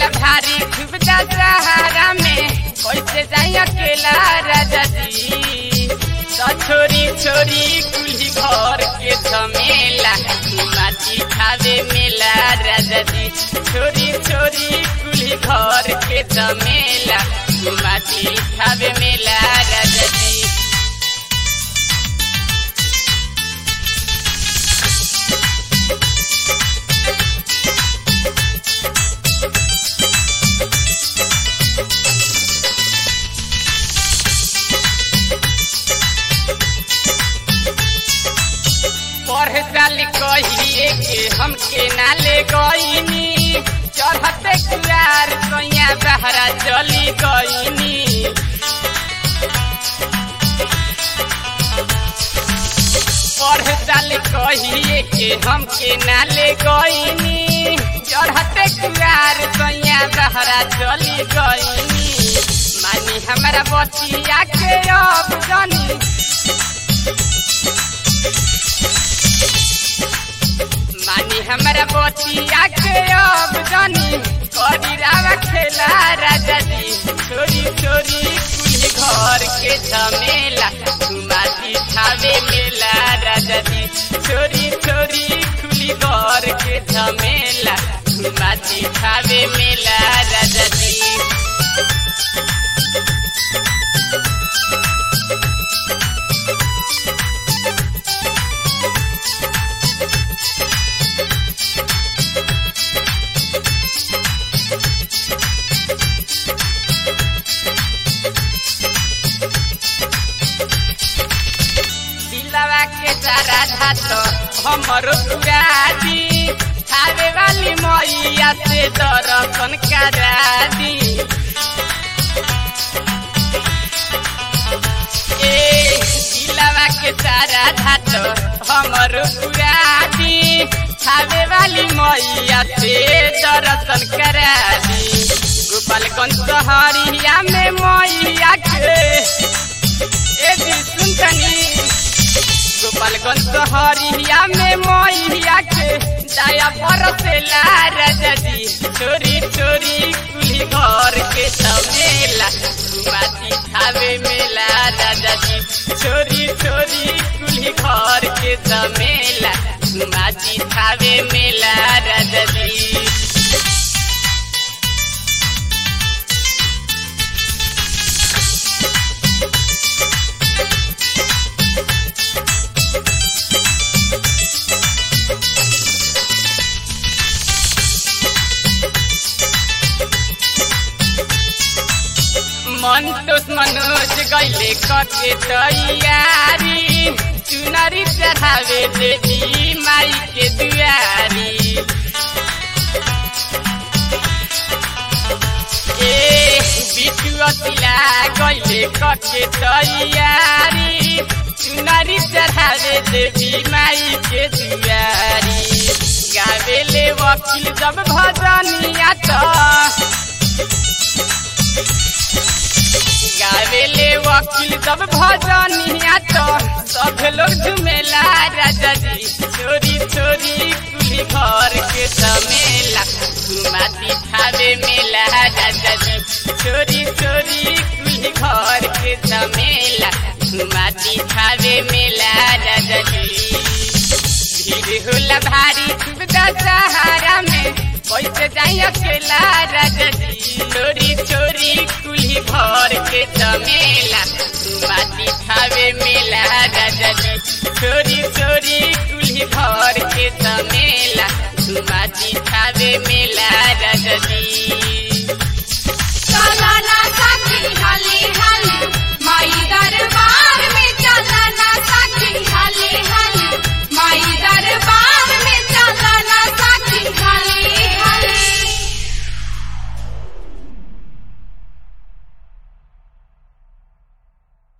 होला भारी खूब दशहरा में कैसे जाई अकेला राजा जी तो छोरी छोरी कुली घर के झमेला माटी खावे मेला राजा जी छोरी छोरी कुली घर के झमेला माटी खावे मेला राजा जी पढ़े साल कहिए के हमके नाले गईनी चढ़ते कुआर सैया बहरा चली गईनी पढ़े साल कहिए के हमके नाले गईनी चढ़ते कुआर सैया बहरा चली गईनी मानी हमारा बचिया के अब जानी मानी हमारा बचिया के अब जानी करी रावा खेला राजा जी छोरी छोरी कुली घर के झमेला घुमाती छावे मेला राजा जी छोरी छोरी कुली घर के झमेला घुमाती छावे मेला राजा जी दिलवा के सारा धात हमरो पुरादी खावे वाली मैया से दर्शन करा दी ए दिलवा के सारा धात हमरो पुरादी खावे वाली मैया से दर्शन करा दी गोपालगंज शहरिया में मैया के ए दी सुनतनी गोपालगंज शहरिया में मैया के दया बरसेला राजा जी चोरी चोरी कुली घर के समेला घुमाती खावे मेला राजा जी चोरी चोरी कुली घर के समेला घुमाती खावे मेला राजा जी मन तोस मनोज गैले कके तैयारी चुनरी चढ़ावे देवी माई के दुआरी ए बिटुआ तिला गैले कके तैयारी चुनरी चढ़ावे देवी माई के दुआरी गावेले वकील जब भजनिया तो गावेले वकील सब भजनिया तो सब लोग झुमेला राजा जी चोरी चोरी कुली घर के समेला घुमाती खावे मेला राजा जी चोरी चोरी कुली घर के समेला घुमाती खावे मेला राजा जी भीड़ होला भारी खूब दशहरा में कैसे जाई अकेला राजा जी चोरी चोरी कुली घर के जमेला माटी खावे मेला राजा जी चोरी चोरी कुली घर के जमेला माटी खावे मेला